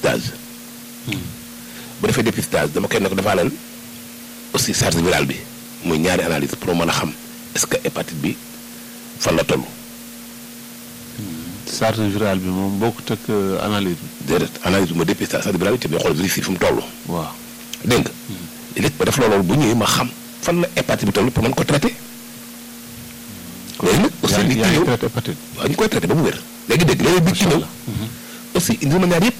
dépistage bu defee dépistage dama koy ne ko defaaleel aussi charge virale bi muy ñaari analyse pour mën a xam est-ce que hépatite bi fan la toll charge virale bi moom bokkut ak analyse bi. déedéet analyse bi ma dépistage charge virale bi te bi xool virus yi fi mu toll waaw. dégg nga léegi ba def loolu bu ñëwee ma xam fan la hépatite bi toll pour mën ko traité léegi nag aussi yaa li ngi ci ñëw traité hépatite. waaw ñu koy traité ba mu wér léegi dégg léegi bi ci ñëw aussi indi ma ñaar yëpp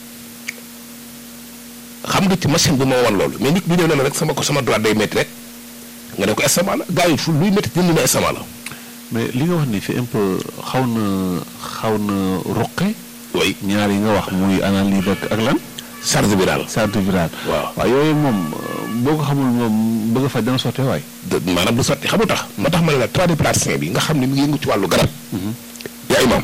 xam nga ci machine bi moo wan loolu mais nit bi ñëw na la rek sama ko sama droite day métti rek nga ne ko estomac la gars yi fu luy métti jënd na estomac la mais li nga wax ni c'est un peu xaw na xaw na ruqe oui ñaar yi nga wax muy analyse ak ak lan charge virale charge virale. waaw waaw yooyu moom euh, boo ko xamul moom bëgg a faj dana sottee waay. de maanaam du sotti xamul tax moo tax ma ne la tradipraticien bi nga xam ne mi ngi yëngu ci wàllu garab yaa imaam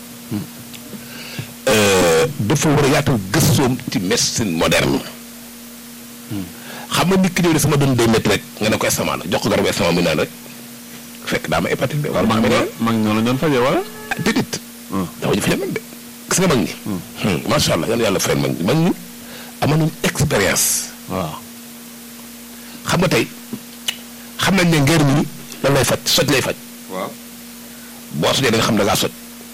dafa war a yaatal gëstoom ci médecine moderne xam nga nit ki ñëw ne sama doon day métti rek nga ne ko estomac la jox ko garabu estomac mu naan rek fekk daa ma hépatite bi wala ma mag xam ñoo ne mag ñoo la doon fajee wala. ah déedéet dafa ñu fa yemal de gis nga mag ñi macha allah yal na yàlla fayal mag ñi mag ñi amoon nañu expérience waaw. xam nga tey xam nañ ne ngeer mi lan lay faj soj lay faj waaw. boo sojee da nga xam ne da ngaa soj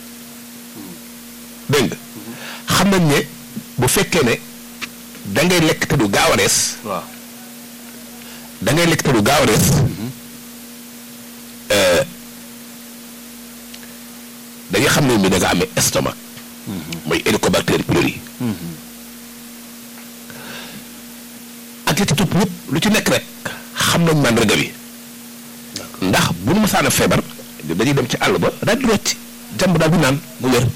dégg nga xam nañ ne bu fekkee ne da ngay lekk te du gaaw a rees waaw. da ngay lekk te du gaaw a rees euh, dañuy xam ne mi da nga amee estomac mooy Helicobacter pylori ak li ci topp yëpp lu ci nekk rek xam nañ màndarga bi ndax bu nu masaana feebar dañuy dem ci àll ba daal di rocc jàmb daal di naan mu wér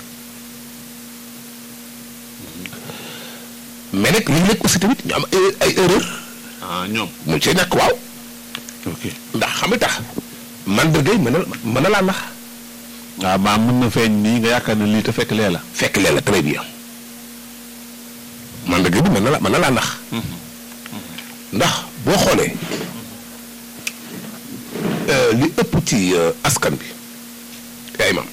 mais nag léeg-léeg aussi tamit ñu am ay ay erreur ah ñoom. mu ci ñàkk waaw ok. ndax xam nga tax màndarga yi mën na mën na laa nax waaw maa mën na feeñ nii nga yaakaar ne lii te fekk lee la. fekk leen la très bien màndarga bi mën na la mën na laa nax ndax boo xoolee euh, li ëpp ci euh, askan bi yaay mam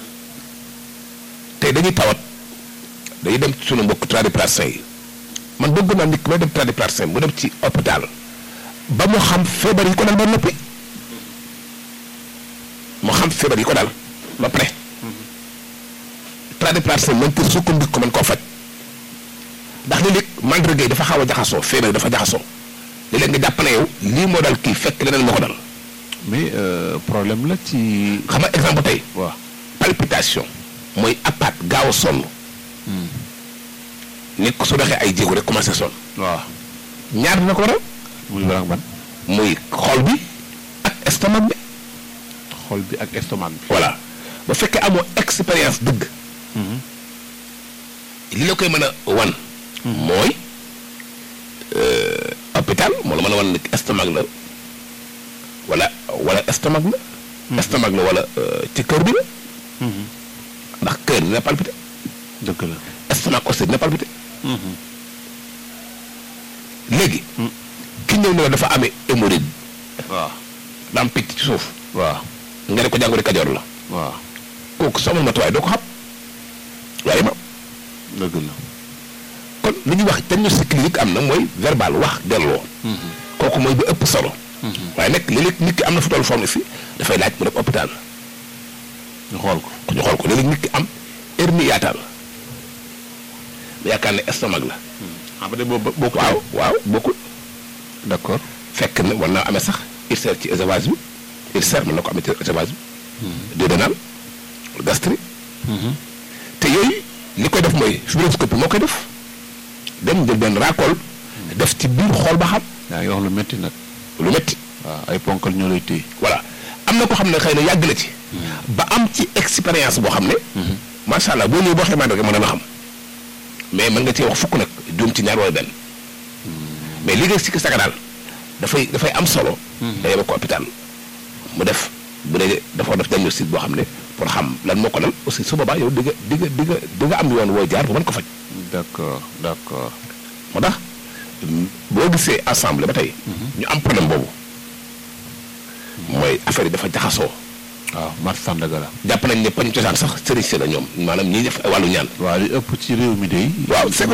tey dañuy tawat dañuy dem ci sunu mbokk tradipraticiens yi man bëgg naa nit ki may dem tradipraticien mu dem ci hôpital ba mu xam feebar yi ko dal ba noppi mu xam feebar yi ko dal ba pare tradipraticien mën ko sukkandiku ko mën koo faj ndax léeg-léeg mandarga yi dafa xaw a jaxasoo feebar yi dafa jaxasoo léeg-léeg nga jàpp ne yow lii moo dal kii fekk leneen moo ko dal mais euh, problème la ci. xam nga exemple tey waaw. palpitation mooy apat gaaw a sonn nit ko su doxee ay jéego rek commencé sonn waaw. ñaar dina ko waral muy ban ak ban. muy xol bi ak estomac bi xol bi ak estomac bi. voilà ba fekkee amoo expérience dëgg li la koy mën a wan mooy euh, hôpital moo la mën a wan ne estomac la wala wala estomac la estomac la wala euh, ci cœur bi la ndax cœur dina palpité dëgg la. estomac aussi dina palpité léegi ki ñëw ne la dafa amee hémorroïde waaw. daa am picc ci suuf waaw. nga ne ko jàngoro kajoor la waaw. kooku soo amul matuwaay doo ko xam waaye ma dëgg la. kon li ñuy wax diagnostic clinique am na mooy verbal wax delloo kooku mooy bi ëpp solo waaye nag léeg-léeg nit ki am na fu toll forme si dafay laaj mu dem hôpital ñu xool ko. ñu xool ko léeg-léeg nit ki am hernie yaataal mu yaakaar ne estomac la ah ba de boobu bokk. waaw waaw bokkul d'accord. fekk na war naa amee sax ulcère ci œsophage bi ulcère mën na ko amee ci œsophage bi duodénal gastrique te yooyu li koy def mooy fibroscopie moo koy def dem jël benn raakool def ci biir xool ba xam yaa ngi wax lu métti nag. lu métti waaw ay ponkal ñoo lay téye. voilà am na ko xam ne xëy na yàgg na ci ba am ci expérience boo xam ne macha allah boo ñëwee boo xamante rek mën na xam mais mën nga cee wax fukk nag juum ci ñaar wala benn mais li nga sikki saka daal dafay dafay am solo da yema ko hôpital mu def bu dee dafa def diagnostic boo xam ne pour xam lan moo ko dal aussi su boobaa yow di nga di nga di nga di nga am yoon woo jaar bu mën ko faj d'accord d'accord. moo tax boo gisee ensemble ba tey ñu am problème boobu mooy affaire yi dafa jaxasoo waaw Mat Sandaga la. jàpp nañ ne pañ cosaan sax sëriñ si la ñoom maanaam ñiy def ay wàllu ñaan waaw li ëpp ci réew mi de. waaw c'est